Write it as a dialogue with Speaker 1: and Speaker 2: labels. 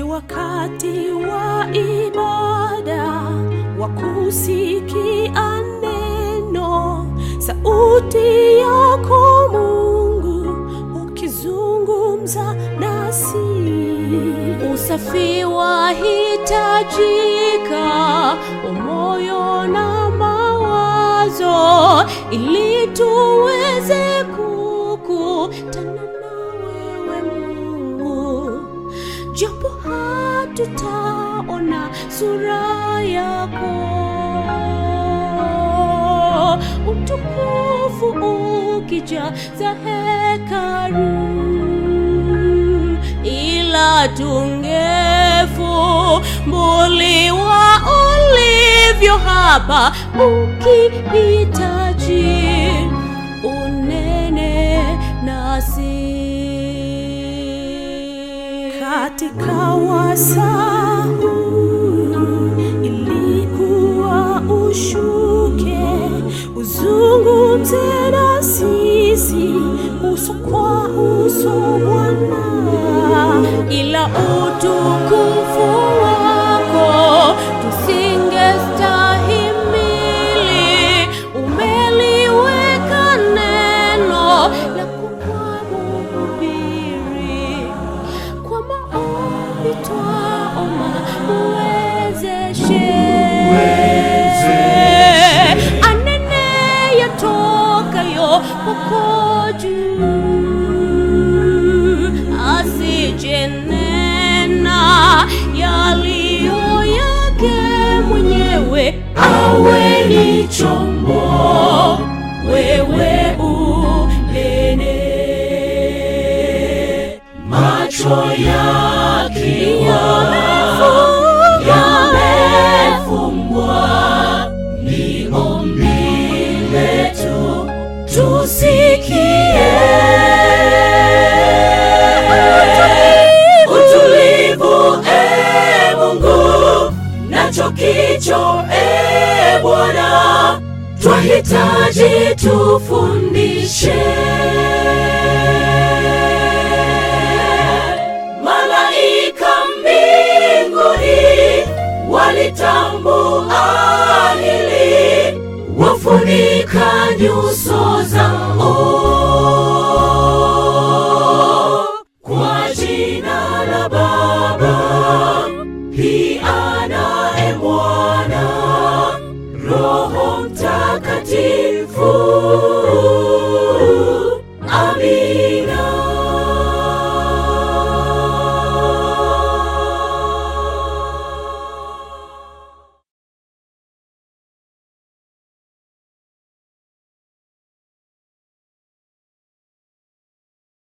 Speaker 1: wakati wa ibada wa kusikia neno, sauti yako Mungu ukizungumza nasi. Usafi wahitajika wa moyo na mawazo, ili tuweze kukutana na wewe Mungu japo hatutaona sura yako, utukufu ukijaza hekalu, ila tungefumbuliwa ulivyo hapa, ukihitaji unene nasi katika wasaa huu ilikuwa ushuke uzungumze na sisi uso kwa uso Bwana, ila utukufu wako tusingestahimili. Umeliweka neno lako kwa mhubiri kwa maombi twaomba muwezeshe, anene yatokayo kwako juu, asijenena yaliyo yake mwenyewe, awe ni chombo, wewe unene
Speaker 2: macho yakiwa yamefungwa, ni ombi letu tusikie. Utulivu, e Mungu, nacho kicho, e Bwana, twahitaji tufundishe. Malaika mbinguni walitambua hili, wafunika nyuso zao